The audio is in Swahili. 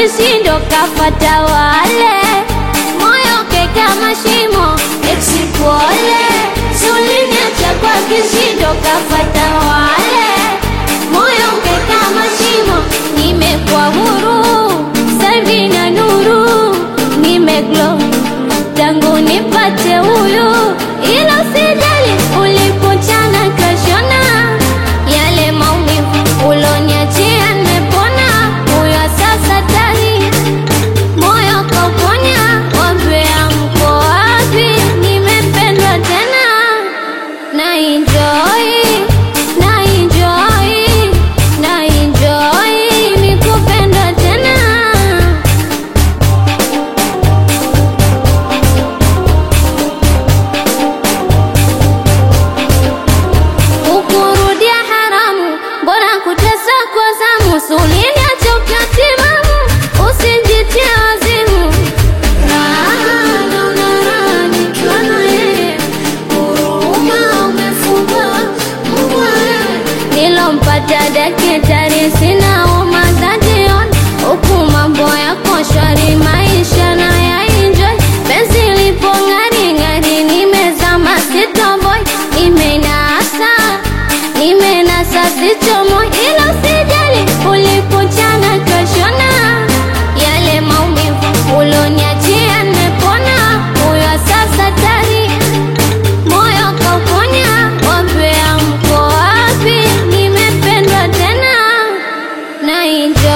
kishindo kafata wale moyo keka mashimo eksipole suliniacha kwa kishindo kafata wale moyo keka mashimo nimekuwa huru savi na nuru nimeglo tangu nipate huyu ilo sijali ulipochana kashona yale maumivu uloniachia nimepona huyo sasa tani moyo kauponya wambea mko wapi nimependwa tena na enjoy na enjoy na enjoy nikupendwa tena ukurudia haramu mbona kutesa kwa zamu sulinia choka timamu usijitie wazimu raha naona raha nikiwa na yeye huruma umefungwa Mungu wewe nilompata dakitari sina homa za jioni huku mambo yako shwari maisha na ya enjoy penzi lipo ng'ari ng'ari nimezama sitoboy nimenasa nimenasa sichomo ilo sijali ulipochana kashona yale maumivu uloniachia nimepona huyo sasa tari moyo kauponya wambea mko wapi nimependwa tena na enjoy